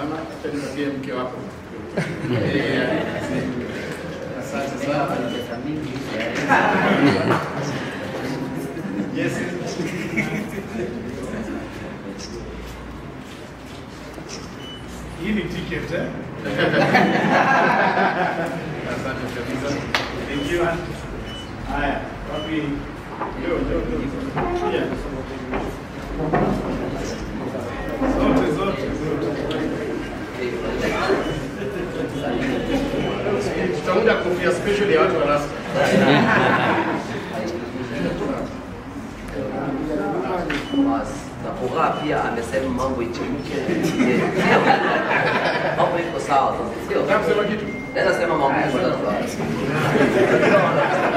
sana, acha nipatie mke wako. Eh, Asante sana. Yes. Hii ni ticket eh? Asante kabisa. Thank you. Haya, wapi? Yo, yo, yo. Yeah. Zote, zote, zote. Tutaunda kofia special ya watu wa rasta. na furaha pia amesema mambo ichemke. Sio? Mambo iko sawa, sio? Nataka kusema kitu. Naweza sema mambo iko sawa.